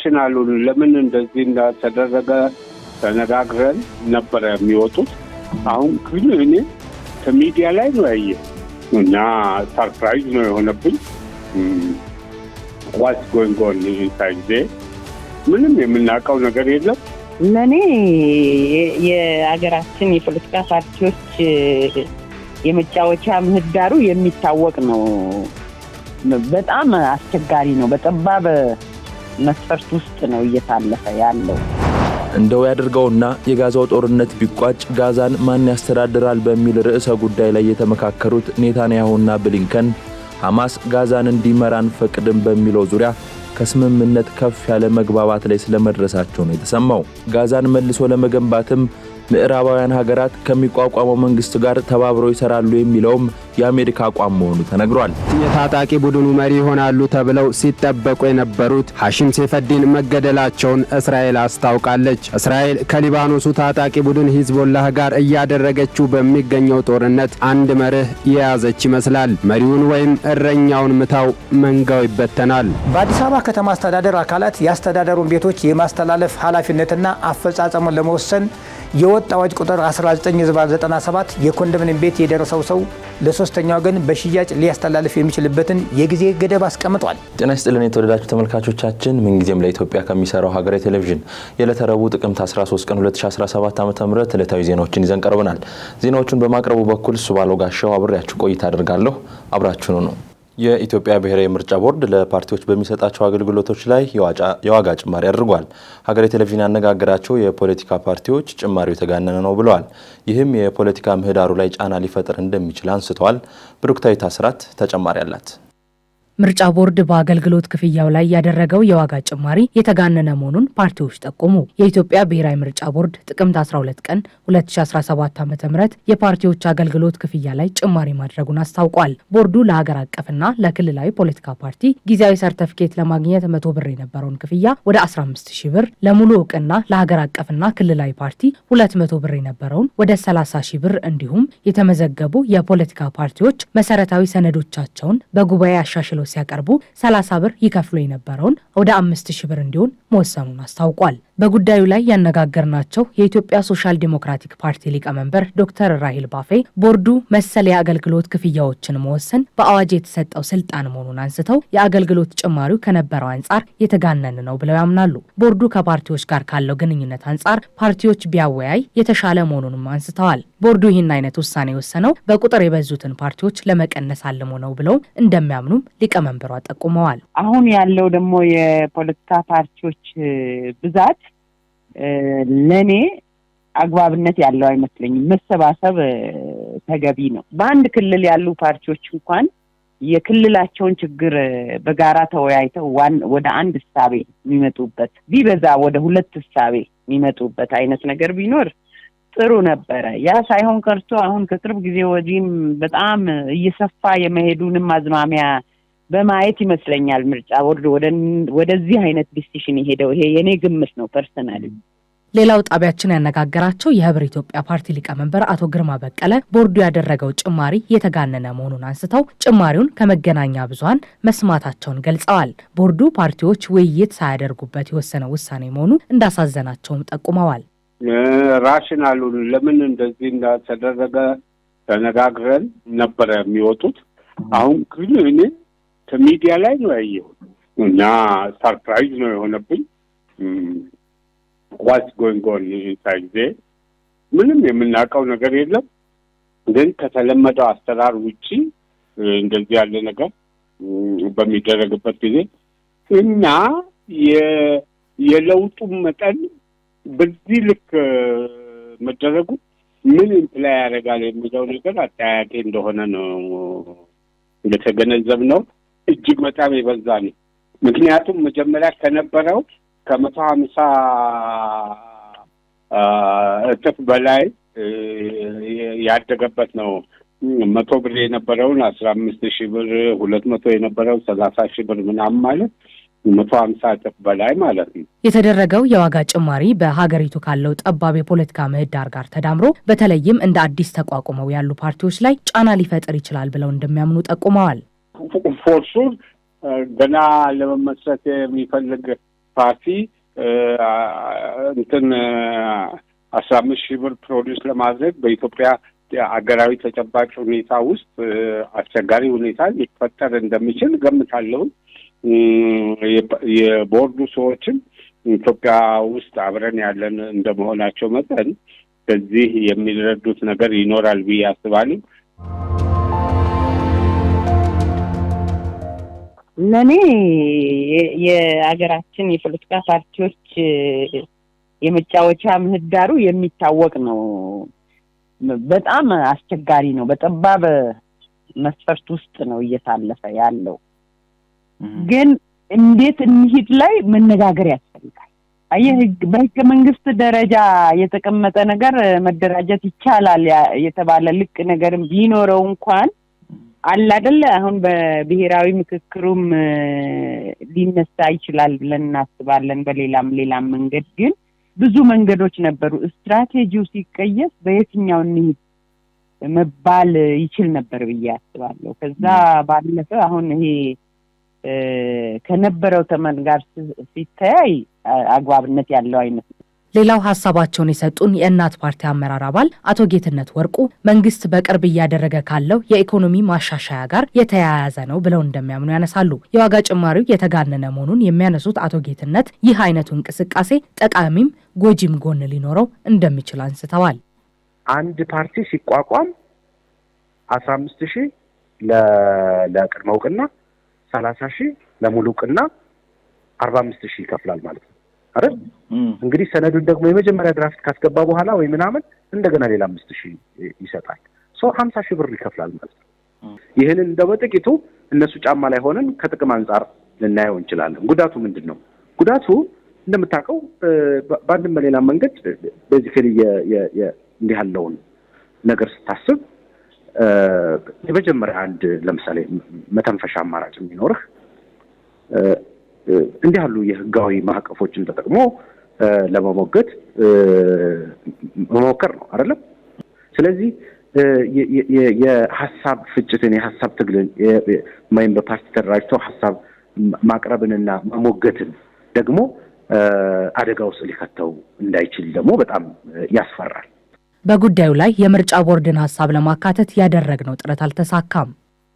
ራሽናሉን ለምን እንደዚህ እንዳተደረገ ተነጋግረን ነበረ የሚወጡት። አሁን ግን እኔ ከሚዲያ ላይ ነው ያየ እና ሰርፕራይዝ ነው የሆነብኝ። ዋስ ጎይንግ ኦን ኢንሳይድ ምንም የምናውቀው ነገር የለም። ለእኔ የሀገራችን የፖለቲካ ፓርቲዎች የመጫወቻ ምህዳሩ የሚታወቅ ነው። በጣም አስቸጋሪ ነው። በጠባብ መስፈርት ውስጥ ነው እየታለፈ ያለው። እንደው ያድርገውና የጋዛው ጦርነት ቢቋጭ ጋዛን ማን ያስተዳድራል በሚል ርዕሰ ጉዳይ ላይ የተመካከሩት ኔታንያሁና ብሊንከን ሐማስ ጋዛን እንዲመራ አንፈቅድም በሚለው ዙሪያ ከስምምነት ከፍ ያለ መግባባት ላይ ስለመድረሳቸው ነው የተሰማው። ጋዛን መልሶ ለመገንባትም ምዕራባውያን ሀገራት ከሚቋቋመው መንግስት ጋር ተባብረው ይሰራሉ የሚለውም የአሜሪካ አቋም መሆኑ ተነግሯል። የታጣቂ ቡድኑ መሪ ይሆናሉ ተብለው ሲጠበቁ የነበሩት ሐሺም ሴፈዲን መገደላቸውን እስራኤል አስታውቃለች። እስራኤል ከሊባኖሱ ታጣቂ ቡድን ሂዝቦላህ ጋር እያደረገችው በሚገኘው ጦርነት አንድ መርህ የያዘች ይመስላል። መሪውን ወይም እረኛውን ምታው፣ መንጋው ይበተናል። በአዲስ አበባ ከተማ አስተዳደር አካላት የአስተዳደሩን ቤቶች የማስተላለፍ ኃላፊነትና አፈጻጸሙን ለመወሰን የወጥ አዋጅ ቁጥር 1997 የኮንዶሚኒየም ቤት የደረሰው ሰው ለሶስተኛ ወገን በሽያጭ ሊያስተላልፍ የሚችልበትን የጊዜ ገደብ አስቀምጧል። ጤና ይስጥልን የተወደዳችሁ ተመልካቾቻችን፣ ምንጊዜም ለኢትዮጵያ ከሚሰራው ሀገራዊ ቴሌቪዥን የዕለተ ረቡዕ ጥቅምት 13 ቀን 2017 ዓ ም ዕለታዊ ዜናዎችን ይዘን ቀርበናል። ዜናዎቹን በማቅረቡ በኩል እሱ ባለው ጋሻው አብሬያችሁ ቆይታ አድርጋለሁ። አብራችሁኑ ነው። የኢትዮጵያ ብሔራዊ ምርጫ ቦርድ ለፓርቲዎች በሚሰጣቸው አገልግሎቶች ላይ የዋጋ ጭማሪ አድርጓል። ሀገሬ ቴሌቪዥን ያነጋገራቸው የፖለቲካ ፓርቲዎች ጭማሪው የተጋነነ ነው ብለዋል። ይህም የፖለቲካ ምህዳሩ ላይ ጫና ሊፈጥር እንደሚችል አንስተዋል። ብሩክታዊት አስራት ተጨማሪ አላት። ምርጫ ቦርድ በአገልግሎት ክፍያው ላይ ያደረገው የዋጋ ጭማሪ የተጋነነ መሆኑን ፓርቲዎች ጠቆሙ። የኢትዮጵያ ብሔራዊ ምርጫ ቦርድ ጥቅምት 12 ቀን 2017 ዓ ም የፓርቲዎች አገልግሎት ክፍያ ላይ ጭማሪ ማድረጉን አስታውቋል። ቦርዱ ለሀገር አቀፍና ለክልላዊ ፖለቲካ ፓርቲ ጊዜያዊ ሰርተፍኬት ለማግኘት መቶ ብር የነበረውን ክፍያ ወደ 15 ሺህ ብር፣ ለሙሉ እውቅና ለሀገር አቀፍና ክልላዊ ፓርቲ 200 ብር የነበረውን ወደ 30 ሺህ ብር እንዲሁም የተመዘገቡ የፖለቲካ ፓርቲዎች መሰረታዊ ሰነዶቻቸውን በጉባኤ አሻሽለው ሲያቀርቡ 30 ብር ይከፍሉ የነበረውን ወደ 5000 ብር እንዲሆን መወሰኑን አስታውቋል። በጉዳዩ ላይ ያነጋገርናቸው የኢትዮጵያ ሶሻል ዲሞክራቲክ ፓርቲ ሊቀመንበር ዶክተር ራሂል ባፌ ቦርዱ መሰል የአገልግሎት ክፍያዎችን መወሰን በአዋጅ የተሰጠው ስልጣን መሆኑን አንስተው የአገልግሎት ጭማሪው ከነበረው አንጻር የተጋነን ነው ብለው ያምናሉ። ቦርዱ ከፓርቲዎች ጋር ካለው ግንኙነት አንጻር ፓርቲዎች ቢያወያይ የተሻለ መሆኑንም አንስተዋል። ቦርዱ ይህን አይነት ውሳኔ የወሰነው በቁጥር የበዙትን ፓርቲዎች ለመቀነስ አልሞ ነው ብለው እንደሚያምኑም ሊቀመንበሯ ጠቁመዋል። አሁን ያለው ደግሞ የፖለቲካ ፓርቲዎች ብዛት ለእኔ አግባብነት ያለው አይመስለኝም። መሰባሰብ ተገቢ ነው። በአንድ ክልል ያሉ ፓርቲዎች እንኳን የክልላቸውን ችግር በጋራ ተወያይተው ወደ አንድ እሳቤ የሚመጡበት ቢበዛ ወደ ሁለት እሳቤ የሚመጡበት አይነት ነገር ቢኖር ጥሩ ነበረ። ያ ሳይሆን ቀርቶ አሁን ከቅርብ ጊዜ ወዲህም በጣም እየሰፋ የመሄዱንም አዝማሚያ በማየት ይመስለኛል ምርጫ ቦርድ ወደዚህ አይነት ዲሲሽን የሄደው። ይሄ የኔ ግምት ነው ፐርሰናል። ሌላው ጣቢያችን ያነጋገራቸው የህብር ኢትዮጵያ ፓርቲ ሊቀመንበር አቶ ግርማ በቀለ ቦርዱ ያደረገው ጭማሪ የተጋነነ መሆኑን አንስተው ጭማሪውን ከመገናኛ ብዙኃን መስማታቸውን ገልጸዋል። ቦርዱ ፓርቲዎች ውይይት ሳያደርጉበት የወሰነው ውሳኔ መሆኑ እንዳሳዘናቸውም ጠቁመዋል። ራሽናሉን ለምን እንደዚህ እንዳተደረገ ተነጋግረን ነበረ የሚወጡት። አሁን ግን እኔ ከሚዲያ ላይ ነው ያየሁት እና ሰርፕራይዝ ነው የሆነብኝ። ዋስ ጎይንግ ኦን ኢንሳይድ ምንም የምናውቀው ነገር የለም። ግን ከተለመደው አሰራር ውጪ እንደዚህ ያለ ነገር በሚደረግበት ጊዜ እና የለውጡም መጠን በዚህ ልክ መደረጉ ምን ኢምፕላይ ያደርጋል የሚለው ነገር አጠያያቂ እንደሆነ ነው እንደተገነዘብ ነው። እጅግ በጣም የበዛ ነው። ምክንያቱም መጀመሪያ ከነበረው ከመቶ ሀምሳ እጥፍ በላይ ያደገበት ነው። መቶ ብር የነበረውን አስራ አምስት ሺህ ብር፣ ሁለት መቶ የነበረው ሰላሳ ሺህ ብር ምናምን ማለት መቶ ሀምሳ እጥፍ በላይ ማለት ነው። የተደረገው የዋጋ ጭማሪ በሀገሪቱ ካለው ጠባብ የፖለቲካ ምህዳር ጋር ተዳምሮ በተለይም እንደ አዲስ ተቋቁመው ያሉ ፓርቲዎች ላይ ጫና ሊፈጥር ይችላል ብለው እንደሚያምኑ ጠቁመዋል። ፎርሱን ገና ለመመስረት የሚፈልግ ፓርቲ እንትን አስራ አምስት ሺህ ብር ፕሮዲውስ ለማድረግ በኢትዮጵያ አገራዊ ተጨባጭ ሁኔታ ውስጥ አስቸጋሪ ሁኔታ ሊፈጠር እንደሚችል ገምታለሁ። የቦርዱ ሰዎችም ኢትዮጵያ ውስጥ አብረን ያለን እንደመሆናቸው መጠን ከዚህ የሚረዱት ነገር ይኖራል ብዬ አስባለሁ። ለእኔ የሀገራችን የፖለቲካ ፓርቲዎች የመጫወቻ ምህዳሩ የሚታወቅ ነው። በጣም አስቸጋሪ ነው። በጠባብ መስፈርት ውስጥ ነው እየታለፈ ያለው። ግን እንዴት እንሂድ ላይ መነጋገር ያስፈልጋል። አየህ በህገ መንግስት ደረጃ የተቀመጠ ነገር መደራጀት ይቻላል የተባለ ልቅ ነገርም ቢኖረው እንኳን አለ አይደለ አሁን በብሔራዊ ምክክሩም ሊነሳ ይችላል ብለን እናስባለን። በሌላም ሌላም መንገድ ግን ብዙ መንገዶች ነበሩ። ስትራቴጂው ሲቀየስ በየትኛው እንሂድ መባል ይችል ነበር ብዬ አስባለሁ። ከዛ ባለፈ አሁን ይሄ ከነበረው ተመን ጋር ሲተያይ አግባብነት ያለው አይነት ሌላው ሀሳባቸውን የሰጡን የእናት ፓርቲ አመራር አባል አቶ ጌትነት ወርቁ መንግስት በቅርብ እያደረገ ካለው የኢኮኖሚ ማሻሻያ ጋር የተያያዘ ነው ብለው እንደሚያምኑ ያነሳሉ። የዋጋ ጭማሪው የተጋነነ መሆኑን የሚያነሱት አቶ ጌትነት ይህ አይነቱ እንቅስቃሴ ጠቃሚም ጎጂም ጎን ሊኖረው እንደሚችል አንስተዋል። አንድ ፓርቲ ሲቋቋም አስራ አምስት ሺህ ለቅድመ እውቅና፣ ሰላሳ ሺህ ለሙሉ እውቅና፣ አርባ አምስት ሺህ ይከፍላል ማለት ነው አይደል? እንግዲህ ሰነዱን ደግሞ የመጀመሪያ ድራፍት ካስገባ በኋላ ወይ ምናምን እንደገና ሌላ አምስት ሺህ ይሰጣል። ሰው ሀምሳ ሺህ ብር ይከፍላል ማለት ነው። ይህንን እንደ በጥቂቱ እነሱ ጫማ ላይ ሆነን ከጥቅም አንጻር ልናየው እንችላለን። ጉዳቱ ምንድን ነው? ጉዳቱ እንደምታውቀው በአንድም በሌላ መንገድ ቤዚካሊ እንዲህ ያለውን ነገር ስታስብ የመጀመሪያ አንድ ለምሳሌ መተንፈሻ አማራጭ የሚኖርህ እንዲህ ያሉ የህጋዊ ማዕቀፎችን ተጠቅሞ ለመሞገት መሞከር ነው አይደለም። ስለዚህ የሀሳብ ፍጭትን የሀሳብ ትግልን ወይም በፓርቲ ተደራጅተው ሀሳብ ማቅረብንና መሞገትን ደግሞ አደጋ ውስጥ ሊከተው እንዳይችል ደግሞ በጣም ያስፈራል። በጉዳዩ ላይ የምርጫ ቦርድን ሀሳብ ለማካተት ያደረግነው ጥረት አልተሳካም።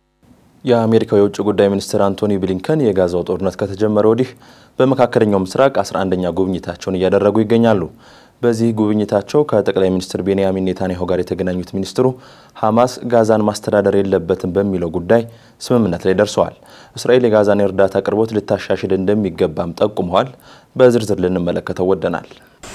የአሜሪካው የውጭ ጉዳይ ሚኒስትር አንቶኒ ብሊንከን የጋዛው ጦርነት ከተጀመረ ወዲህ በመካከለኛው ምስራቅ 11ኛ ጉብኝታቸውን እያደረጉ ይገኛሉ። በዚህ ጉብኝታቸው ከጠቅላይ ሚኒስትር ቤንያሚን ኔታንያሁ ጋር የተገናኙት ሚኒስትሩ ሐማስ ጋዛን ማስተዳደር የለበትም በሚለው ጉዳይ ስምምነት ላይ ደርሰዋል። እስራኤል የጋዛን የእርዳታ አቅርቦት ልታሻሽል እንደሚገባም ጠቁመዋል። በዝርዝር ልንመለከተው ወደናል።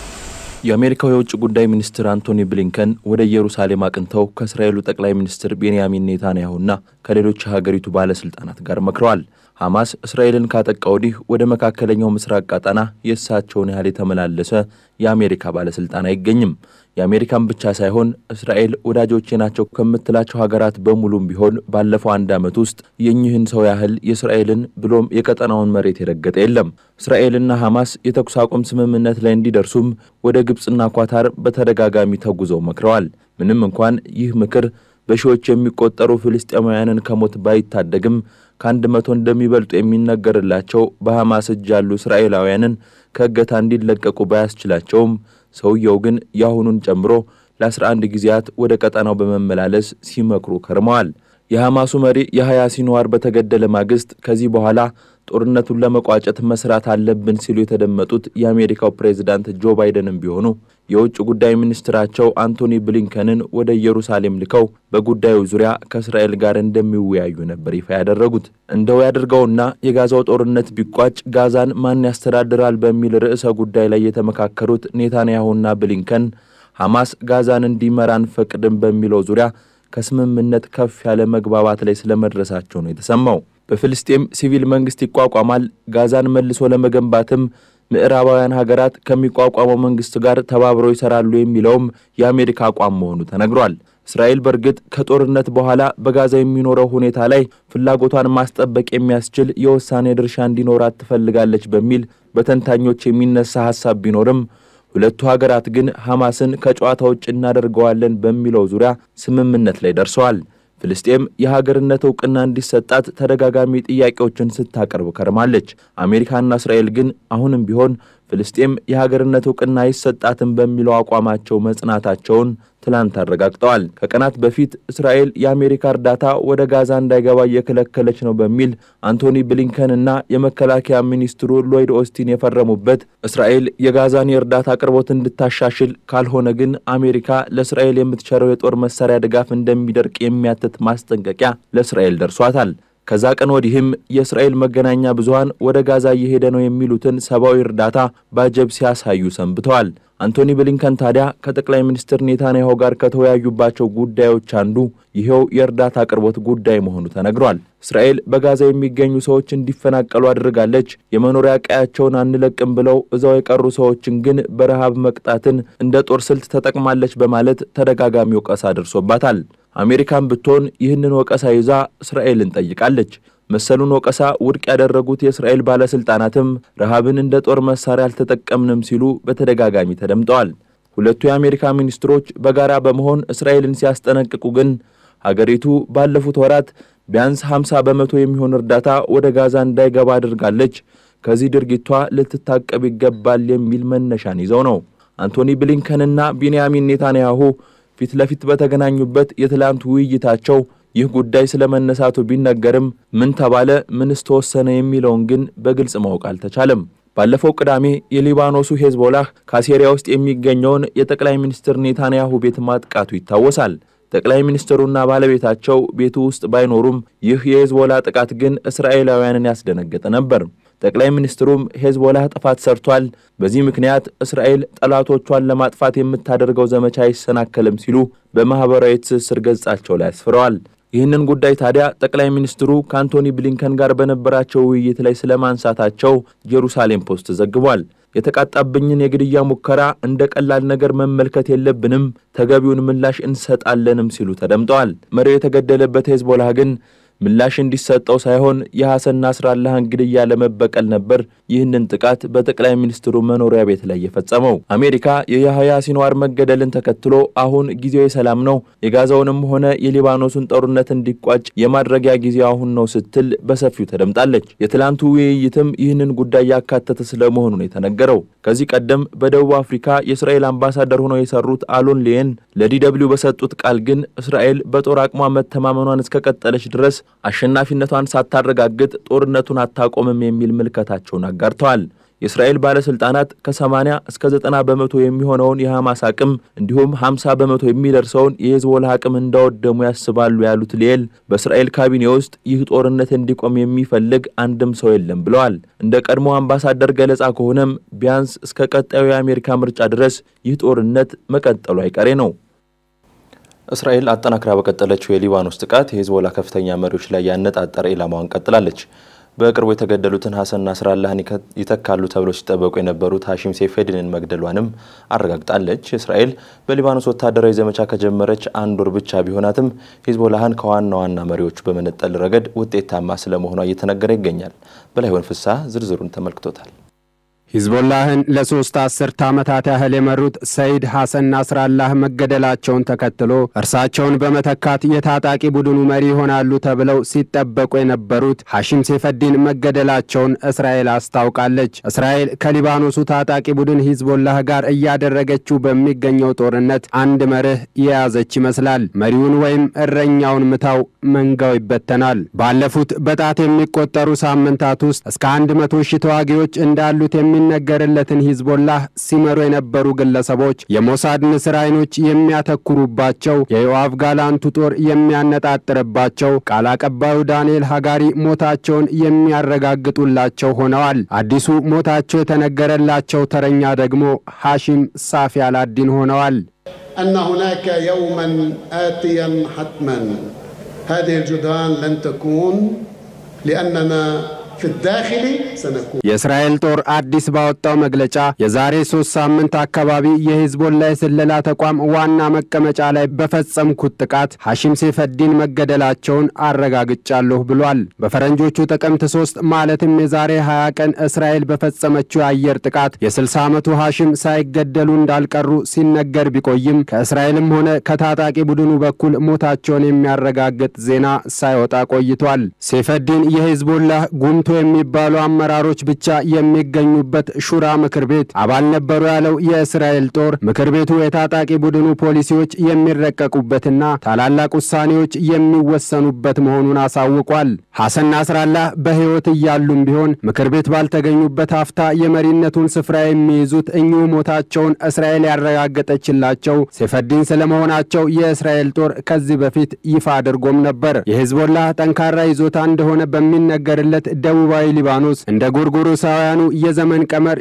የአሜሪካው የውጭ ጉዳይ ሚኒስትር አንቶኒ ብሊንከን ወደ ኢየሩሳሌም አቅንተው ከእስራኤሉ ጠቅላይ ሚኒስትር ቤንያሚን ኔታንያሁና ከሌሎች የሀገሪቱ ባለስልጣናት ጋር መክረዋል። ሐማስ እስራኤልን ካጠቃ ወዲህ ወደ መካከለኛው ምስራቅ ቀጠና የእሳቸውን ያህል የተመላለሰ የአሜሪካ ባለስልጣን አይገኝም። የአሜሪካን ብቻ ሳይሆን እስራኤል ወዳጆቼ ናቸው ከምትላቸው ሀገራት በሙሉም ቢሆን ባለፈው አንድ ዓመት ውስጥ የኚህን ሰው ያህል የእስራኤልን ብሎም የቀጠናውን መሬት የረገጠ የለም። እስራኤልና ሐማስ የተኩስ አቁም ስምምነት ላይ እንዲደርሱም ወደ ግብፅና ኳታር በተደጋጋሚ ተጉዘው መክረዋል። ምንም እንኳን ይህ ምክር በሺዎች የሚቆጠሩ ፍልስጤማውያንን ከሞት ባይታደግም ከአንድ መቶ እንደሚበልጡ የሚነገርላቸው በሐማስ እጅ ያሉ እስራኤላውያንን ከእገታ እንዲለቀቁ ባያስችላቸውም ሰውየው ግን የአሁኑን ጨምሮ ለ11 ጊዜያት ወደ ቀጠናው በመመላለስ ሲመክሩ ከርመዋል። የሐማሱ መሪ የሐያ ሲንዋር በተገደለ ማግስት ከዚህ በኋላ ጦርነቱን ለመቋጨት መስራት አለብን ሲሉ የተደመጡት የአሜሪካው ፕሬዝዳንት ጆ ባይደንም ቢሆኑ የውጭ ጉዳይ ሚኒስትራቸው አንቶኒ ብሊንከንን ወደ ኢየሩሳሌም ልከው በጉዳዩ ዙሪያ ከእስራኤል ጋር እንደሚወያዩ ነበር ይፋ ያደረጉት። እንደው ያድርገውና የጋዛው ጦርነት ቢቋጭ ጋዛን ማን ያስተዳድራል በሚል ርዕሰ ጉዳይ ላይ የተመካከሩት ኔታንያሁና ብሊንከን ሐማስ ጋዛን እንዲመራ አንፈቅድም በሚለው ዙሪያ ከስምምነት ከፍ ያለ መግባባት ላይ ስለመድረሳቸው ነው የተሰማው። በፍልስጤም ሲቪል መንግስት ይቋቋማል፣ ጋዛን መልሶ ለመገንባትም ምዕራባውያን ሀገራት ከሚቋቋመው መንግስት ጋር ተባብረው ይሰራሉ የሚለውም የአሜሪካ አቋም መሆኑ ተነግሯል። እስራኤል በእርግጥ ከጦርነት በኋላ በጋዛ የሚኖረው ሁኔታ ላይ ፍላጎቷን ማስጠበቅ የሚያስችል የውሳኔ ድርሻ እንዲኖራት ትፈልጋለች በሚል በተንታኞች የሚነሳ ሀሳብ ቢኖርም ሁለቱ ሀገራት ግን ሐማስን ከጨዋታ ውጭ እናደርገዋለን በሚለው ዙሪያ ስምምነት ላይ ደርሰዋል። ፍልስጤም የሀገርነት እውቅና እንዲሰጣት ተደጋጋሚ ጥያቄዎችን ስታቀርብ ከርማለች። አሜሪካና እስራኤል ግን አሁንም ቢሆን ፍልስጤም የሀገርነት እውቅና አይሰጣትም በሚለው አቋማቸው መጽናታቸውን ትላንት አረጋግጠዋል። ከቀናት በፊት እስራኤል የአሜሪካ እርዳታ ወደ ጋዛ እንዳይገባ እየከለከለች ነው በሚል አንቶኒ ብሊንከን እና የመከላከያ ሚኒስትሩ ሎይድ ኦስቲን የፈረሙበት እስራኤል የጋዛን የእርዳታ አቅርቦት እንድታሻሽል ካልሆነ ግን አሜሪካ ለእስራኤል የምትቸረው የጦር መሳሪያ ድጋፍ እንደሚደርቅ የሚያትት ማስጠንቀቂያ ለእስራኤል ደርሷታል። ከዛ ቀን ወዲህም የእስራኤል መገናኛ ብዙኃን ወደ ጋዛ እየሄደ ነው የሚሉትን ሰብአዊ እርዳታ ባጀብ ሲያሳዩ ሰንብተዋል። አንቶኒ ብሊንከን ታዲያ ከጠቅላይ ሚኒስትር ኔታንያሁ ጋር ከተወያዩባቸው ጉዳዮች አንዱ ይኸው የእርዳታ አቅርቦት ጉዳይ መሆኑ ተነግሯል። እስራኤል በጋዛ የሚገኙ ሰዎች እንዲፈናቀሉ አድርጋለች፣ የመኖሪያ ቀያቸውን አንለቅም ብለው እዛው የቀሩ ሰዎችን ግን በረሃብ መቅጣትን እንደ ጦር ስልት ተጠቅማለች በማለት ተደጋጋሚ ወቀሳ ደርሶባታል። አሜሪካን ብትሆን ይህንን ወቀሳ ይዛ እስራኤልን ጠይቃለች። መሰሉን ወቀሳ ውድቅ ያደረጉት የእስራኤል ባለሥልጣናትም ረሃብን እንደ ጦር መሳሪያ አልተጠቀምንም ሲሉ በተደጋጋሚ ተደምጠዋል። ሁለቱ የአሜሪካ ሚኒስትሮች በጋራ በመሆን እስራኤልን ሲያስጠነቅቁ ግን ሀገሪቱ ባለፉት ወራት ቢያንስ 50 በመቶ የሚሆን እርዳታ ወደ ጋዛ እንዳይገባ አድርጋለች፣ ከዚህ ድርጊቷ ልትታቀብ ይገባል የሚል መነሻን ይዘው ነው። አንቶኒ ብሊንከንና ቢንያሚን ኔታንያሁ ፊት ለፊት በተገናኙበት የትላንቱ ውይይታቸው ይህ ጉዳይ ስለ መነሳቱ ቢነገርም ምን ተባለ፣ ምንስ ተወሰነ የሚለውን ግን በግልጽ ማወቅ አልተቻለም። ባለፈው ቅዳሜ የሊባኖሱ ሄዝቦላህ ካሴሪያ ውስጥ የሚገኘውን የጠቅላይ ሚኒስትር ኔታንያሁ ቤት ማጥቃቱ ይታወሳል። ጠቅላይ ሚኒስትሩና ባለቤታቸው ቤቱ ውስጥ ባይኖሩም ይህ የሄዝቦላ ጥቃት ግን እስራኤላውያንን ያስደነገጠ ነበር። ጠቅላይ ሚኒስትሩም ሄዝቦላህ ጥፋት ሰርቷል፣ በዚህ ምክንያት እስራኤል ጠላቶቿን ለማጥፋት የምታደርገው ዘመቻ አይሰናከልም ሲሉ በማኅበራዊ ትስስር ገጻቸው ላይ አስፍረዋል። ይህንን ጉዳይ ታዲያ ጠቅላይ ሚኒስትሩ ከአንቶኒ ብሊንከን ጋር በነበራቸው ውይይት ላይ ስለማንሳታቸው ጀሩሳሌም ፖስት ዘግቧል። የተቃጣብኝን የግድያ ሙከራ እንደ ቀላል ነገር መመልከት የለብንም፣ ተገቢውን ምላሽ እንሰጣለንም ሲሉ ተደምጠዋል። መሪው የተገደለበት ሄዝቦላህ ግን ምላሽ እንዲሰጠው ሳይሆን የሐሰን ናስራላህን ግድያ ለመበቀል ነበር ይህንን ጥቃት በጠቅላይ ሚኒስትሩ መኖሪያ ቤት ላይ የፈጸመው። አሜሪካ የያህያ ሲንዋር መገደልን ተከትሎ አሁን ጊዜው የሰላም ነው፣ የጋዛውንም ሆነ የሊባኖሱን ጦርነት እንዲቋጭ የማድረጊያ ጊዜው አሁን ነው ስትል በሰፊው ተደምጣለች። የትላንቱ ውይይትም ይህንን ጉዳይ ያካተተ ስለመሆኑ ነው የተነገረው። ከዚህ ቀደም በደቡብ አፍሪካ የእስራኤል አምባሳደር ሆነው የሰሩት አሎን ሊየን ለዲደብሊው በሰጡት ቃል ግን እስራኤል በጦር አቅሟ መተማመኗን እስከቀጠለች ድረስ አሸናፊነቷን ሳታረጋግጥ ጦርነቱን አታቆምም የሚል ምልከታቸውን አጋርተዋል። የእስራኤል ባለሥልጣናት ከ80 እስከ 90 በመቶ የሚሆነውን የሐማስ አቅም እንዲሁም 50 በመቶ የሚደርሰውን የሄዝቦላ አቅም እንዳወደሙ ያስባሉ ያሉት ሊየል በእስራኤል ካቢኔ ውስጥ ይህ ጦርነት እንዲቆም የሚፈልግ አንድም ሰው የለም ብለዋል። እንደ ቀድሞ አምባሳደር ገለጻ ከሆነም ቢያንስ እስከ ቀጣዩ የአሜሪካ ምርጫ ድረስ ይህ ጦርነት መቀጠሉ አይቀሬ ነው። እስራኤል አጠናክራ በቀጠለችው የሊባኖስ ጥቃት የሄዝቦላ ከፍተኛ መሪዎች ላይ ያነጣጠረ ኢላማዋን ቀጥላለች። በቅርቡ የተገደሉትን ሐሰን ናስራላህን ይተካሉ ተብለው ሲጠበቁ የነበሩት ሐሺም ሴፌድንን መግደሏንም አረጋግጣለች። እስራኤል በሊባኖስ ወታደራዊ ዘመቻ ከጀመረች አንድ ወር ብቻ ቢሆናትም ሂዝቦላህን ከዋና ዋና መሪዎቹ በመነጠል ረገድ ውጤታማ ስለመሆኗ እየተነገረ ይገኛል። በላይሆን ፍስሐ ዝርዝሩን ተመልክቶታል። ሂዝቦላህን ለሶስት አስርተ ዓመታት ያህል የመሩት ሰይድ ሐሰን ናስራላህ መገደላቸውን ተከትሎ እርሳቸውን በመተካት የታጣቂ ቡድኑ መሪ ይሆናሉ ተብለው ሲጠበቁ የነበሩት ሐሺም ሴፈዲን መገደላቸውን እስራኤል አስታውቃለች። እስራኤል ከሊባኖሱ ታጣቂ ቡድን ሂዝቦላህ ጋር እያደረገችው በሚገኘው ጦርነት አንድ መርህ የያዘች ይመስላል። መሪውን ወይም እረኛውን ምታው፣ መንጋው ይበተናል። ባለፉት በጣት የሚቆጠሩ ሳምንታት ውስጥ እስከ አንድ መቶ ሺህ ተዋጊዎች እንዳሉት የሚ ነገርለትን ሂዝቦላህ ሲመሩ የነበሩ ግለሰቦች የሞሳድ ንስር አይኖች የሚያተኩሩባቸው የዮአቭ ጋላንቱ ጦር የሚያነጣጥርባቸው ቃል አቀባዩ ዳንኤል ሀጋሪ ሞታቸውን የሚያረጋግጡላቸው ሆነዋል። አዲሱ ሞታቸው የተነገረላቸው ተረኛ ደግሞ ሐሺም ሳፊ አላዲን ሆነዋል። أن هناك يوما آتيا حتما هذه الجدران لن تكون لأننا في الداخل سنكون የእስራኤል ጦር አዲስ ባወጣው መግለጫ የዛሬ ሶስት ሳምንት አካባቢ የሂዝቦላ የስለላ ተቋም ዋና መቀመጫ ላይ በፈጸምኩት ጥቃት ሐሺም ሴፈዲን መገደላቸውን አረጋግጫለሁ ብሏል። በፈረንጆቹ ጥቅምት ሶስት ማለትም የዛሬ 20 ቀን እስራኤል በፈጸመችው የአየር ጥቃት የ60 ዓመቱ ሐሺም ሳይገደሉ እንዳልቀሩ ሲነገር ቢቆይም ከእስራኤልም ሆነ ከታጣቂ ቡድኑ በኩል ሞታቸውን የሚያረጋግጥ ዜና ሳይወጣ ቆይቷል። ሴፈዲን የሂዝቦላህ ጉምቶ የሚባሉ አመራሮች ብቻ የሚገኙበት ሹራ ምክር ቤት አባል ነበሩ ያለው የእስራኤል ጦር ምክር ቤቱ የታጣቂ ቡድኑ ፖሊሲዎች የሚረቀቁበትና ታላላቅ ውሳኔዎች የሚወሰኑበት መሆኑን አሳውቋል። ሐሰን ናስራላህ በሕይወት እያሉም ቢሆን ምክር ቤት ባልተገኙበት ሀፍታ የመሪነቱን ስፍራ የሚይዙት እኚሁ ሞታቸውን እስራኤል ያረጋገጠችላቸው ሴፈዲን ስለመሆናቸው የእስራኤል ጦር ከዚህ በፊት ይፋ አድርጎም ነበር። የሂዝቦላህ ጠንካራ ይዞታ እንደሆነ በሚነገርለት ደቡባዊ ሊባኖስ እንደ ጎርጎሮሳውያኑ የዘመን ቀመር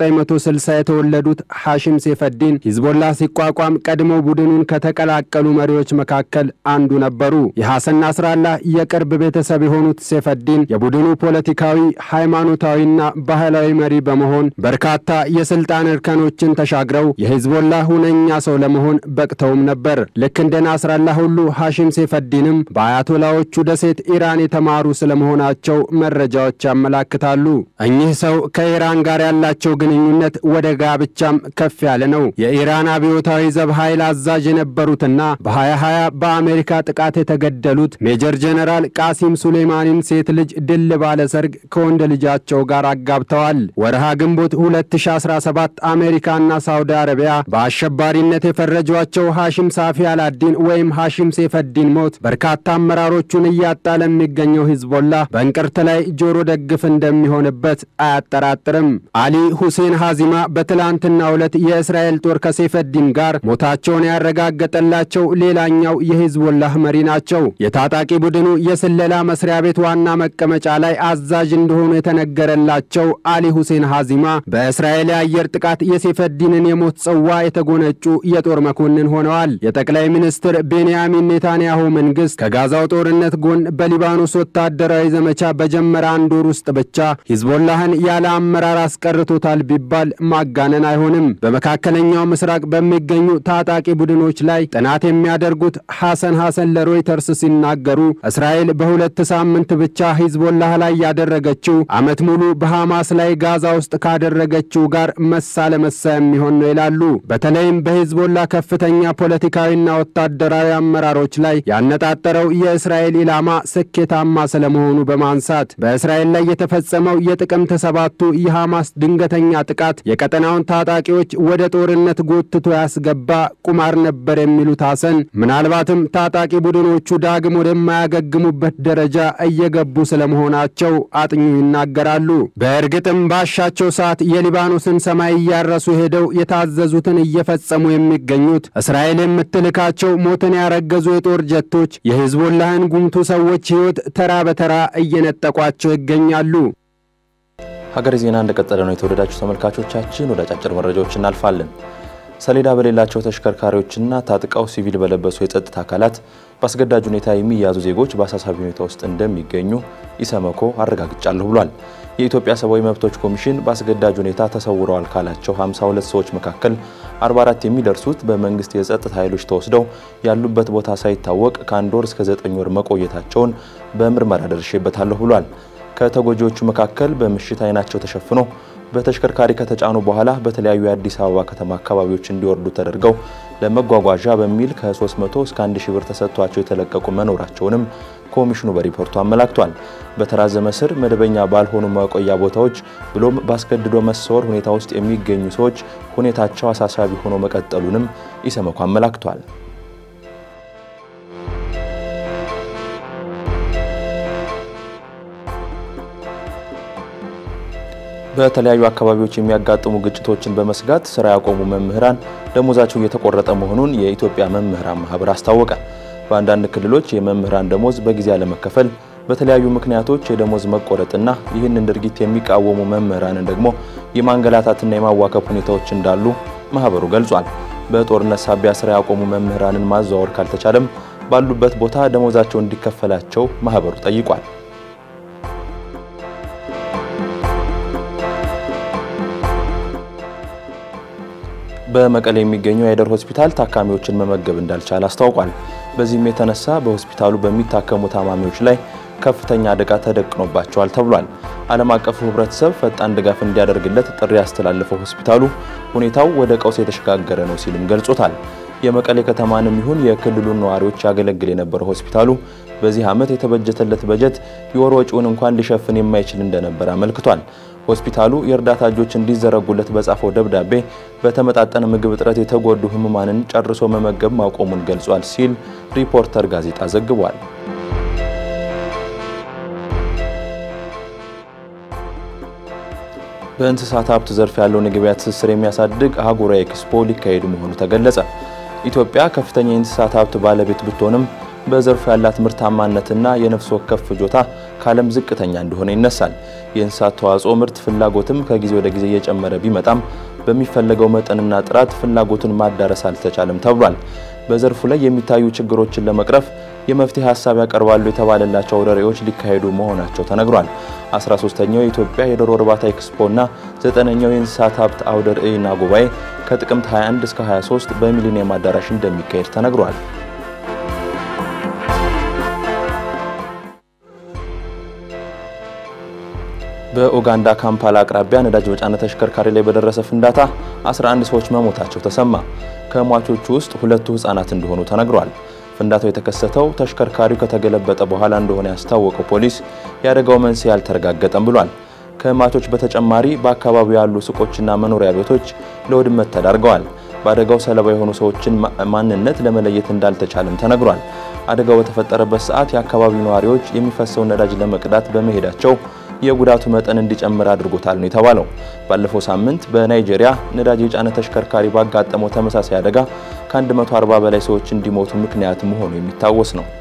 1960 የተወለዱት ሐሺም ሴፈዲን ሂዝቦላህ ሲቋቋም ቀድሞ ቡድኑን ከተቀላቀሉ መሪዎች መካከል አንዱ ነበሩ። የሐሰን ናስራላህ የቅርብ ቤተሰብ የሆኑት ሴፈዲን የቡድኑ ፖለቲካዊ፣ ሃይማኖታዊና ባህላዊ መሪ በመሆን በርካታ የስልጣን እርከኖችን ተሻግረው የሂዝቦላህ ሁነኛ ሰው ለመሆን በቅተውም ነበር። ልክ እንደ ናስራላህ ሁሉ ሐሺም ሴፈዲንም በአያቶላዎቹ ደሴት ኢራን የተማሩ ስለመሆናቸው መረጃዎች ያመላክታሉ። እኚህ ሰው ከኢራን ጋር ያላቸው ግንኙነት ወደ ጋብቻም ከፍ ያለ ነው። የኢራን አብዮታዊ ዘብ ኃይል አዛዥ የነበሩትና በ2020 በአሜሪካ ጥቃት የተገደሉት ሜጀር ጀነራል ቃሲም ሱሌማኒን ሴት ልጅ ድል ባለ ሰርግ ከወንድ ልጃቸው ጋር አጋብተዋል። ወርሃ ግንቦት 2017 አሜሪካና ሳውዲ አረቢያ በአሸባሪነት የፈረጇቸው ሐሺም ሳፊ አላዲን ወይም ሐሺም ሴፈዲን ሞት በርካታ አመራሮቹን እያጣ ለሚገኘው ሂዝቦላ በእንቅርት ላይ ጆሮ ደግፍ እንደሚሆንበት አያጠራጥርም። አሊ ሁሴን ሐዚማ በትላንትናው ዕለት የእስራኤል ጦር ከሴፈዲን ጋር ሞታቸውን ያረጋገጠላቸው ሌላኛው የሂዝቦላህ መሪ ናቸው። የታጣቂ ቡድኑ የስለላ መስሪያ ቤት ዋና መቀመጫ ላይ አዛዥ እንደሆኑ የተነገረላቸው አሊ ሁሴን ሐዚማ በእስራኤል የአየር ጥቃት የሴፈዲንን የሞት ጽዋ የተጎነጩ የጦር መኮንን ሆነዋል። የጠቅላይ ሚኒስትር ቤንያሚን ኔታንያሁ መንግሥት ከጋዛው ጦርነት ጎን በሊባኖስ ወታደራዊ ዘመቻ በጀመረ አንድ ወር ውስጥ ብቻ ሂዝቦላህን ያለ አመራር አስቀርቶታል ቢባል ማጋነን አይሆንም። በመካከለኛው ምስራቅ በሚገኙ ታጣቂ ቡድኖች ላይ ጥናት የሚያደርጉት ሐሰን ሐሰን ለሮይተርስ ሲናገሩ እስራኤል በሁለት ሳምንት ብቻ ሂዝቦላህ ላይ ያደረገችው ዓመት ሙሉ በሐማስ ላይ ጋዛ ውስጥ ካደረገችው ጋር መሳ ለመሳ የሚሆን ነው ይላሉ። በተለይም በሂዝቦላ ከፍተኛ ፖለቲካዊና ወታደራዊ አመራሮች ላይ ያነጣጠረው የእስራኤል ኢላማ ስኬታማ ስለመሆኑ በማንሳት በእስራኤል ላይ የተፈጸመው የጥቅምት ሰባቱ የሐማስ ድንገተኛ ጥቃት የቀጠናውን ታጣቂዎች ወደ ጦርነት ጎትቶ ያስገባ ቁማር ነበር የሚሉት ሐሰን ምናልባትም ታጣቂ ቡድኖቹ ዳግም ወደማያገግሙበት ደረጃ እየገቡ ስለመሆናቸው አጥኙ ይናገራሉ። በእርግጥም ባሻቸው ሰዓት የሊባኖስን ሰማይ እያረሱ ሄደው የታዘዙትን እየፈጸሙ የሚገኙት እስራኤል የምትልካቸው ሞትን ያረገዙ የጦር ጀቶች የሂዝቦላህን ጉምቱ ሰዎች ሕይወት ተራ በተራ እየነጠቋቸው ይገኛሉ። ሀገሬ ዜና እንደቀጠለ ነው። የተወደዳችሁ ተመልካቾቻችን ወደ አጫጭር መረጃዎች እናልፋለን። ሰሌዳ በሌላቸው ተሽከርካሪዎችና ታጥቀው ሲቪል በለበሱ የጸጥታ አካላት በአስገዳጅ ሁኔታ የሚያዙ ዜጎች በአሳሳቢ ሁኔታ ውስጥ እንደሚገኙ ኢሰመኮ አረጋግጫለሁ ብሏል። የኢትዮጵያ ሰብአዊ መብቶች ኮሚሽን በአስገዳጅ ሁኔታ ተሰውረዋል ካላቸው 52 ሰዎች መካከል 44 የሚደርሱት በመንግስት የጸጥታ ኃይሎች ተወስደው ያሉበት ቦታ ሳይታወቅ ከአንድ ወር እስከ 9 ወር መቆየታቸውን በምርመራ ደርሼበታለሁ ብሏል። ከተጎጂዎቹ መካከል በምሽት አይናቸው ተሸፍኖ በተሽከርካሪ ከተጫኑ በኋላ በተለያዩ የአዲስ አበባ ከተማ አካባቢዎች እንዲወርዱ ተደርገው ለመጓጓዣ በሚል ከ300 እስከ 1000 ብር ተሰጥቷቸው የተለቀቁ መኖራቸውንም ኮሚሽኑ በሪፖርቱ አመላክቷል። በተራዘመ ስር መደበኛ ባልሆኑ መቆያ ቦታዎች ብሎም በአስገድዶ መሰወር ሁኔታ ውስጥ የሚገኙ ሰዎች ሁኔታቸው አሳሳቢ ሆኖ መቀጠሉንም ኢሰመኮ አመላክቷል። በተለያዩ አካባቢዎች የሚያጋጥሙ ግጭቶችን በመስጋት ስራ ያቆሙ መምህራን ደሞዛቸው እየተቆረጠ መሆኑን የኢትዮጵያ መምህራን ማህበር አስታወቀ። በአንዳንድ ክልሎች የመምህራን ደሞዝ በጊዜ አለመከፈል፣ በተለያዩ ምክንያቶች የደሞዝ መቆረጥና ይህንን ድርጊት የሚቃወሙ መምህራንን ደግሞ የማንገላታትና የማዋከብ ሁኔታዎች እንዳሉ ማህበሩ ገልጿል። በጦርነት ሳቢያ ስራ ያቆሙ መምህራንን ማዘዋወር ካልተቻለም ባሉበት ቦታ ደሞዛቸው እንዲከፈላቸው ማህበሩ ጠይቋል። በመቀሌ የሚገኘው የአይደር ሆስፒታል ታካሚዎችን መመገብ እንዳልቻለ አስታውቋል። በዚህም የተነሳ በሆስፒታሉ በሚታከሙ ታማሚዎች ላይ ከፍተኛ አደጋ ተደቅኖባቸዋል ተብሏል። ዓለም አቀፉ ሕብረተሰብ ፈጣን ድጋፍ እንዲያደርግለት ጥሪ ያስተላለፈው ሆስፒታሉ ሁኔታው ወደ ቀውስ የተሸጋገረ ነው ሲልም ገልጾታል። የመቀሌ ከተማንም ይሁን የክልሉን ነዋሪዎች ያገለግል የነበረው ሆስፒታሉ በዚህ ዓመት የተበጀተለት በጀት የወር ወጪውን እንኳን ሊሸፍን የማይችል እንደነበር አመልክቷል። ሆስፒታሉ የእርዳታ እጆች እንዲዘረጉለት በጻፈው ደብዳቤ በተመጣጠነ ምግብ እጥረት የተጎዱ ህሙማንን ጨርሶ መመገብ ማቆሙን ገልጿል ሲል ሪፖርተር ጋዜጣ ዘግቧል። በእንስሳት ሀብት ዘርፍ ያለውን የገበያ ትስስር የሚያሳድግ አህጉራዊ ኤክስፖ ሊካሄድ መሆኑ ተገለጸ። ኢትዮጵያ ከፍተኛ የእንስሳት ሀብት ባለቤት ብትሆንም በዘርፉ ያላት ምርታማነትና የነፍስ ወከፍ ፍጆታ ከዓለም ዝቅተኛ እንደሆነ ይነሳል። የእንስሳት ተዋጽኦ ምርት ፍላጎትም ከጊዜ ወደ ጊዜ እየጨመረ ቢመጣም በሚፈለገው መጠንና ጥራት ፍላጎቱን ማዳረስ አልተቻለም ተብሏል። በዘርፉ ላይ የሚታዩ ችግሮችን ለመቅረፍ የመፍትሄ ሀሳብ ያቀርባሉ የተባለላቸው አውደ ርዕዮች ሊካሄዱ መሆናቸው ተነግሯል። 13ኛው የኢትዮጵያ የዶሮ እርባታ ኤክስፖና ዘጠነኛው የእንስሳት ሀብት አውደ ርዕይና ጉባኤ ከጥቅምት 21 እስከ 23 በሚሊኒየም አዳራሽ እንደሚካሄድ ተነግሯል። በኡጋንዳ ካምፓላ አቅራቢያ ነዳጅ በጫነ ተሽከርካሪ ላይ በደረሰ ፍንዳታ 11 ሰዎች መሞታቸው ተሰማ። ከሟቾቹ ውስጥ ሁለቱ ህጻናት እንደሆኑ ተነግሯል። ፍንዳታው የተከሰተው ተሽከርካሪው ከተገለበጠ በኋላ እንደሆነ ያስታወቀው ፖሊስ የአደጋው መንስኤ አልተረጋገጠም ብሏል። ከሟቾች በተጨማሪ በአካባቢው ያሉ ሱቆችና መኖሪያ ቤቶች ለውድመት ተዳርገዋል። በአደጋው ሰለባ የሆኑ ሰዎችን ማንነት ለመለየት እንዳልተቻለም ተነግሯል። አደጋው በተፈጠረበት ሰዓት የአካባቢው ነዋሪዎች የሚፈሰውን ነዳጅ ለመቅዳት በመሄዳቸው የጉዳቱ መጠን እንዲጨምር አድርጎታል ነው የተባለው። ባለፈው ሳምንት በናይጄሪያ ነዳጅ የጫነ ተሽከርካሪ ባጋጠመው ተመሳሳይ አደጋ ከ140 በላይ ሰዎች እንዲሞቱ ምክንያት መሆኑ የሚታወስ ነው።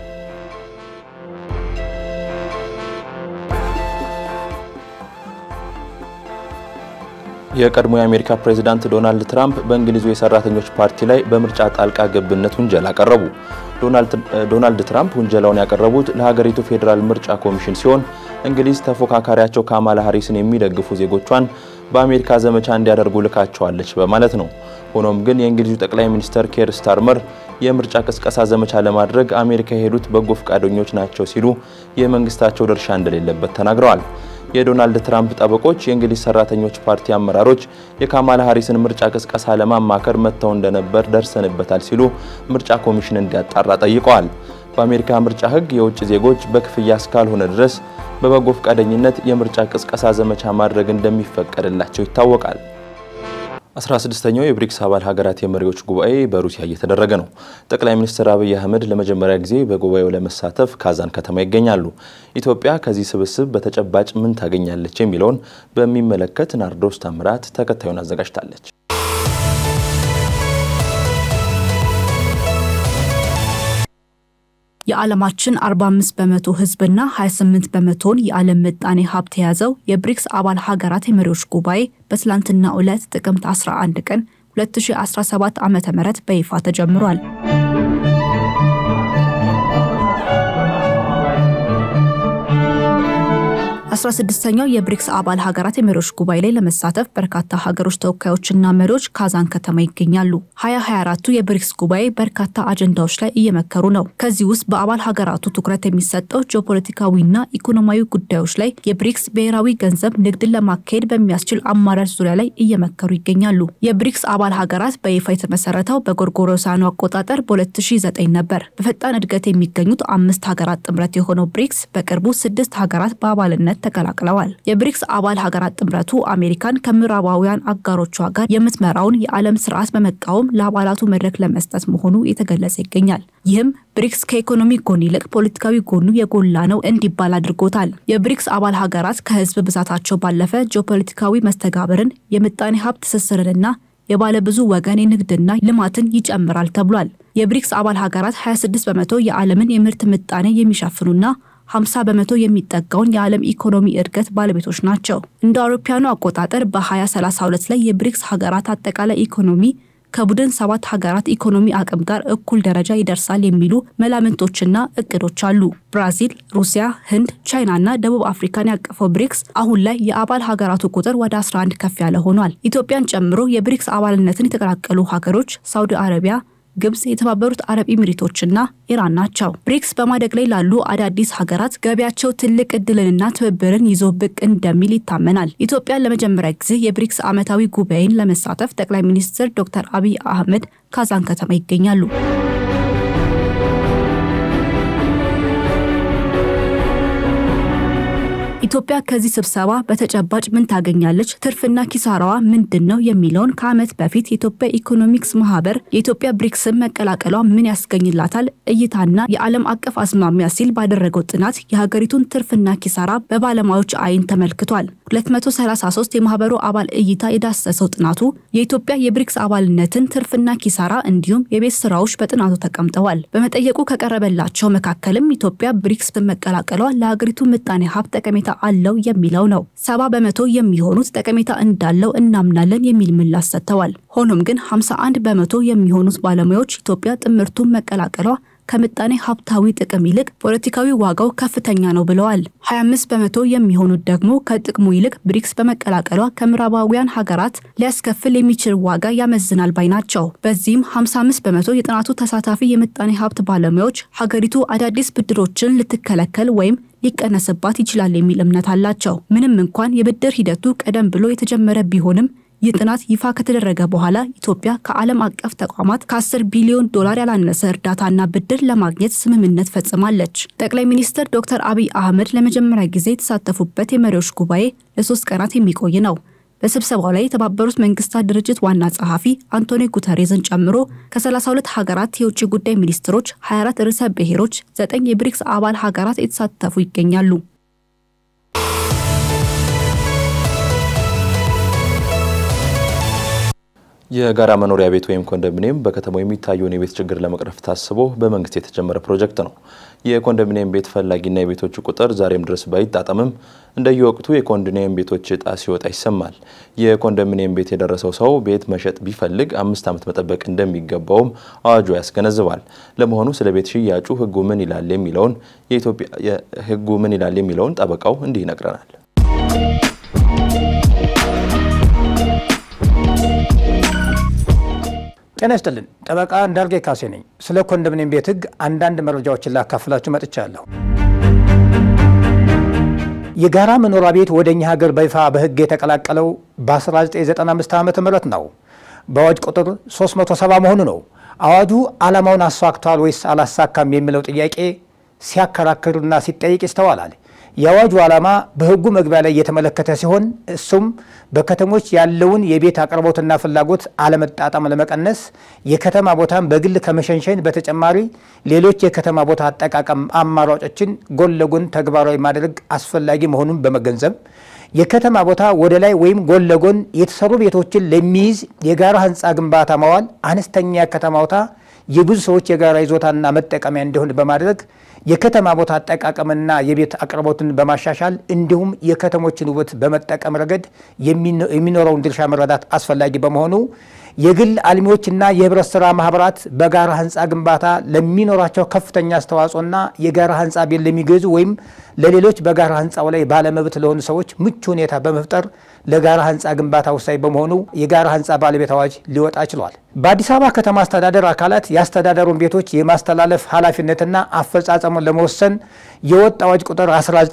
የቀድሞ የአሜሪካ ፕሬዝዳንት ዶናልድ ትራምፕ በእንግሊዙ የሰራተኞች ፓርቲ ላይ በምርጫ ጣልቃ ገብነት ውንጀላ አቀረቡ። ዶናልድ ትራምፕ ውንጀላውን ያቀረቡት ለሀገሪቱ ፌዴራል ምርጫ ኮሚሽን ሲሆን እንግሊዝ ተፎካካሪያቸው ካማላ ሃሪስን የሚደግፉ ዜጎቿን በአሜሪካ ዘመቻ እንዲያደርጉ ልካቸዋለች በማለት ነው። ሆኖም ግን የእንግሊዙ ጠቅላይ ሚኒስተር ኬር ስታርመር የምርጫ ቅስቀሳ ዘመቻ ለማድረግ አሜሪካ የሄዱት በጎ ፈቃደኞች ናቸው ሲሉ የመንግስታቸው ድርሻ እንደሌለበት ተናግረዋል። የዶናልድ ትራምፕ ጠበቆች የእንግሊዝ ሰራተኞች ፓርቲ አመራሮች የካማላ ሃሪስን ምርጫ ቅስቀሳ ለማማከር መጥተው እንደነበር ደርሰንበታል ሲሉ ምርጫ ኮሚሽን እንዲያጣራ ጠይቀዋል። በአሜሪካ ምርጫ ሕግ የውጭ ዜጎች በክፍያ እስካልሆነ ድረስ በበጎ ፈቃደኝነት የምርጫ ቅስቀሳ ዘመቻ ማድረግ እንደሚፈቀድላቸው ይታወቃል። 16ኛው የብሪክስ አባል ሀገራት የመሪዎች ጉባኤ በሩሲያ እየተደረገ ነው። ጠቅላይ ሚኒስትር አብይ አህመድ ለመጀመሪያ ጊዜ በጉባኤው ለመሳተፍ ካዛን ከተማ ይገኛሉ። ኢትዮጵያ ከዚህ ስብስብ በተጨባጭ ምን ታገኛለች የሚለውን በሚመለከት ናርዶስ ታምራት ተከታዩን አዘጋጅታለች። የዓለማችን 45 በመቶ ህዝብና 28 በመቶውን የዓለም ምጣኔ ሀብት የያዘው የብሪክስ አባል ሀገራት የመሪዎች ጉባኤ በትላንትናው ዕለት ጥቅምት 11 ቀን 2017 ዓ.ም በይፋ ተጀምሯል። አስራ ስድስተኛው የብሪክስ አባል ሀገራት የመሪዎች ጉባኤ ላይ ለመሳተፍ በርካታ ሀገሮች ተወካዮችና መሪዎች ካዛን ከተማ ይገኛሉ። ሀያ ሀያ አራቱ የብሪክስ ጉባኤ በርካታ አጀንዳዎች ላይ እየመከሩ ነው። ከዚህ ውስጥ በአባል ሀገራቱ ትኩረት የሚሰጠው ጂኦፖለቲካዊና ኢኮኖሚያዊ ጉዳዮች ላይ የብሪክስ ብሔራዊ ገንዘብ ንግድን ለማካሄድ በሚያስችል አማራጭ ዙሪያ ላይ እየመከሩ ይገኛሉ። የብሪክስ አባል ሀገራት በይፋ የተመሰረተው በጎርጎሮሳውያኑ አቆጣጠር በ2009 ነበር። በፈጣን እድገት የሚገኙት አምስት ሀገራት ጥምረት የሆነው ብሪክስ በቅርቡ ስድስት ሀገራት በአባልነት ተቀላቅለዋል። የብሪክስ አባል ሀገራት ጥምረቱ አሜሪካን ከምዕራባውያን አጋሮቿ ጋር የምትመራውን የዓለም ስርዓት በመቃወም ለአባላቱ መድረክ ለመስጠት መሆኑ የተገለጸ ይገኛል። ይህም ብሪክስ ከኢኮኖሚ ጎን ይልቅ ፖለቲካዊ ጎኑ የጎላ ነው እንዲባል አድርጎታል። የብሪክስ አባል ሀገራት ከህዝብ ብዛታቸው ባለፈ ጂኦፖለቲካዊ መስተጋብርን፣ የምጣኔ ሀብት ትስስርንና የባለብዙ ወገን የንግድና ልማትን ይጨምራል ተብሏል። የብሪክስ አባል ሀገራት 26 በመቶ የዓለምን የምርት ምጣኔ የሚሸፍኑና 50 በመቶ የሚጠጋውን የዓለም ኢኮኖሚ እድገት ባለቤቶች ናቸው። እንደ አውሮፓውያኑ አቆጣጠር በ2032 ላይ የብሪክስ ሀገራት አጠቃላይ ኢኮኖሚ ከቡድን ሰባት ሀገራት ኢኮኖሚ አቅም ጋር እኩል ደረጃ ይደርሳል የሚሉ መላምንቶችና እቅዶች አሉ። ብራዚል፣ ሩሲያ፣ ህንድ፣ ቻይናና ደቡብ አፍሪካን ያቀፈው ብሪክስ አሁን ላይ የአባል ሀገራቱ ቁጥር ወደ 11 ከፍ ያለ ሆኗል። ኢትዮጵያን ጨምሮ የብሪክስ አባልነትን የተቀላቀሉ ሀገሮች ሳውዲ አረቢያ ግብጽ፣ የተባበሩት አረብ ኤሚሬቶችና ኢራን ናቸው። ብሪክስ በማደግ ላይ ላሉ አዳዲስ ሀገራት ገቢያቸው ትልቅ እድልንና ትብብርን ይዞ ብቅ እንደሚል ይታመናል። ኢትዮጵያን ለመጀመሪያ ጊዜ የብሪክስ ዓመታዊ ጉባኤን ለመሳተፍ ጠቅላይ ሚኒስትር ዶክተር አብይ አህመድ ካዛን ከተማ ይገኛሉ። ኢትዮጵያ ከዚህ ስብሰባ በተጨባጭ ምን ታገኛለች? ትርፍና ኪሳራዋ ምንድን ነው? የሚለውን ከዓመት በፊት የኢትዮጵያ ኢኮኖሚክስ ማህበር የኢትዮጵያ ብሪክስን መቀላቀሏ ምን ያስገኝላታል እይታና የዓለም አቀፍ አዝማሚያ ሲል ባደረገው ጥናት የሀገሪቱን ትርፍና ኪሳራ በባለሙያዎች አይን ተመልክቷል። 233 የማህበሩ አባል እይታ የዳሰሰው ጥናቱ የኢትዮጵያ የብሪክስ አባልነትን ትርፍና ኪሳራ እንዲሁም የቤት ስራዎች በጥናቱ ተቀምጠዋል። በመጠየቁ ከቀረበላቸው መካከልም ኢትዮጵያ ብሪክስ በመቀላቀሏ ለሀገሪቱ ምጣኔ ሀብት ጠቀሜታ አለው የሚለው ነው። ሰባ በመቶ የሚሆኑት ጠቀሜታ እንዳለው እናምናለን የሚል ምላሽ ሰጥተዋል። ሆኖም ግን 51 በመቶ የሚሆኑት ባለሙያዎች ኢትዮጵያ ጥምርቱን መቀላቀሏ ከምጣኔ ሀብታዊ ጥቅም ይልቅ ፖለቲካዊ ዋጋው ከፍተኛ ነው ብለዋል። 25 በመቶ የሚሆኑት ደግሞ ከጥቅሙ ይልቅ ብሪክስ በመቀላቀሏ ከምዕራባውያን ሀገራት ሊያስከፍል የሚችል ዋጋ ያመዝናል ባይ ናቸው። በዚህም 55 በመቶ የጥናቱ ተሳታፊ የምጣኔ ሀብት ባለሙያዎች ሀገሪቱ አዳዲስ ብድሮችን ልትከለከል ወይም ሊቀነስባት ይችላል የሚል እምነት አላቸው። ምንም እንኳን የብድር ሂደቱ ቀደም ብሎ የተጀመረ ቢሆንም ይህ ጥናት ይፋ ከተደረገ በኋላ ኢትዮጵያ ከዓለም አቀፍ ተቋማት ከ10 ቢሊዮን ዶላር ያላነሰ እርዳታና ብድር ለማግኘት ስምምነት ፈጽማለች። ጠቅላይ ሚኒስትር ዶክተር አብይ አህመድ ለመጀመሪያ ጊዜ የተሳተፉበት የመሪዎች ጉባኤ ለሶስት ቀናት የሚቆይ ነው። በስብሰባው ላይ የተባበሩት መንግስታት ድርጅት ዋና ጸሐፊ አንቶኒዮ ጉተሬዝን ጨምሮ ከ32 ሀገራት የውጭ ጉዳይ ሚኒስትሮች፣ 24 ርዕሰ ብሔሮች፣ 9 የብሪክስ አባል ሀገራት የተሳተፉ ይገኛሉ። የጋራ መኖሪያ ቤት ወይም ኮንዶሚኒየም በከተማው የሚታየውን የቤት ችግር ለመቅረፍ ታስቦ በመንግስት የተጀመረ ፕሮጀክት ነው። የኮንዶሚኒየም ቤት ፈላጊና የቤቶቹ ቁጥር ዛሬም ድረስ ባይጣጠምም እንደየወቅቱ የኮንዶሚኒየም ቤቶች እጣ ሲወጣ ይሰማል። የኮንዶሚኒየም ቤት የደረሰው ሰው ቤት መሸጥ ቢፈልግ አምስት ዓመት መጠበቅ እንደሚገባውም አዋጁ ያስገነዝባል። ለመሆኑ ስለ ቤት ሽያጩ ህጉ ምን ይላል የሚለውን የኢትዮጵያ ህጉ ምን ይላል የሚለውን ጠበቃው እንዲህ ይነግረናል። ጤና ይስጥልን። ጠበቃ እንዳርጌ ካሴ ነኝ። ስለ ኮንዶሚኒየም ቤት ህግ አንዳንድ መረጃዎችን ላካፍላችሁ መጥቻለሁ። የጋራ መኖሪያ ቤት ወደ እኛ ሀገር በይፋ በህግ የተቀላቀለው በ1995 ዓ ም ነው። በአዋጅ ቁጥር 370 መሆኑ ነው። አዋጁ ዓላማውን አሳክቷል ወይስ አላሳካም የሚለው ጥያቄ ሲያከራክርና ሲጠይቅ ይስተዋላል። የአዋጁ ዓላማ በህጉ መግቢያ ላይ የተመለከተ ሲሆን እሱም በከተሞች ያለውን የቤት አቅርቦትና ፍላጎት አለመጣጣም ለመቀነስ የከተማ ቦታን በግል ከመሸንሸን በተጨማሪ ሌሎች የከተማ ቦታ አጠቃቀም አማራጮችን ጎን ለጎን ተግባራዊ ማድረግ አስፈላጊ መሆኑን በመገንዘብ የከተማ ቦታ ወደ ላይ ወይም ጎን ለጎን የተሰሩ ቤቶችን ለሚይዝ የጋራ ህንፃ ግንባታ ማዋል አነስተኛ የከተማ ቦታ የብዙ ሰዎች የጋራ ይዞታና መጠቀሚያ እንዲሆን በማድረግ የከተማ ቦታ አጠቃቀምና የቤት አቅርቦትን በማሻሻል እንዲሁም የከተሞችን ውበት በመጠቀም ረገድ የሚኖረውን ድርሻ መረዳት አስፈላጊ በመሆኑ የግል አልሚዎችና የህብረት ስራ ማህበራት በጋራ ህንፃ ግንባታ ለሚኖራቸው ከፍተኛ አስተዋጽኦና የጋራ ህንፃ ቤት ለሚገዙ ወይም ለሌሎች በጋራ ህንፃው ላይ ባለመብት ለሆኑ ሰዎች ምቹ ሁኔታ በመፍጠር ለጋራ ህንፃ ግንባታ ወሳኝ በመሆኑ የጋራ ህንፃ ባለቤት አዋጅ ሊወጣ ችሏል። በአዲስ አበባ ከተማ አስተዳደር አካላት የአስተዳደሩን ቤቶች የማስተላለፍ ኃላፊነትና አፈጻጸሙን ለመወሰን የወጣ አዋጅ ቁጥር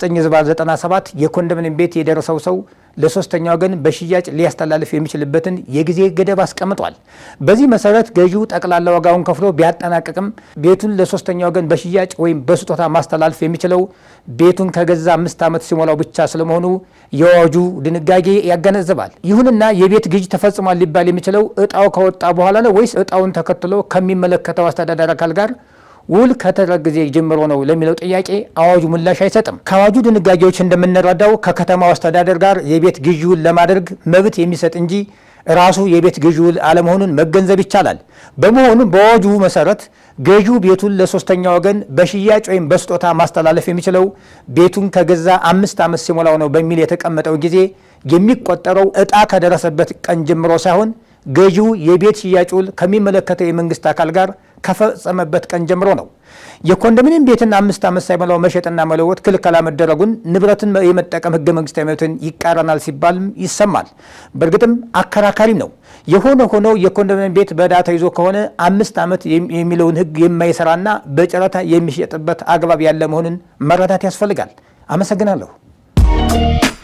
1997 የኮንዶሚኒየም ቤት የደረሰው ሰው ለሶስተኛ ወገን በሽያጭ ሊያስተላልፍ የሚችልበትን የጊዜ ገደብ አስቀምጧል። በዚህ መሰረት ገዢው ጠቅላላ ዋጋውን ከፍሎ ቢያጠናቅቅም ቤቱን ለሶስተኛ ወገን በሽያጭ ወይም በስጦታ ማስተላለፍ የሚችለው ቤቱን ከገዛ አምስት ዓመት ሲሞላው ብቻ ስለመሆኑ የአዋጁ ድንጋጌ ያገነዝባል። ይሁንና የቤት ግዥ ተፈጽሟል ሊባል የሚችለው እጣው ከወጣ በኋላ ነው ወይስ እጣውን ተከትሎ ከሚመለከተው አስተዳደር አካል ጋር ውል ከተደረገ ጊዜ ጀምሮ ነው ለሚለው ጥያቄ አዋጁ ምላሽ አይሰጥም። ከአዋጁ ድንጋጌዎች እንደምንረዳው ከከተማው አስተዳደር ጋር የቤት ግዢ ውል ለማድረግ መብት የሚሰጥ እንጂ ራሱ የቤት ግዢ ውል አለመሆኑን መገንዘብ ይቻላል። በመሆኑም በአዋጁ መሰረት ገዢው ቤቱን ለሶስተኛ ወገን በሽያጭ ወይም በስጦታ ማስተላለፍ የሚችለው ቤቱን ከገዛ አምስት ዓመት ሲሞላው ነው በሚል የተቀመጠው ጊዜ የሚቆጠረው እጣ ከደረሰበት ቀን ጀምሮ ሳይሆን ገዢው የቤት ሽያጭ ውል ከሚመለከተው የመንግስት አካል ጋር ከፈጸመበት ቀን ጀምሮ ነው። የኮንዶሚኒየም ቤትን አምስት ዓመት ሳይሞላው መሸጥና መለወጥ ክልከላ መደረጉን ንብረትን የመጠቀም ህገ መንግስታዊ መብትን ይቃረናል ሲባልም ይሰማል። በእርግጥም አከራካሪ ነው። የሆነ ሆኖ የኮንዶሚኒየም ቤት በዕዳ ተይዞ ከሆነ አምስት ዓመት የሚለውን ህግ የማይሰራና በጨረታ የሚሸጥበት አግባብ ያለ መሆኑን መረዳት ያስፈልጋል። አመሰግናለሁ።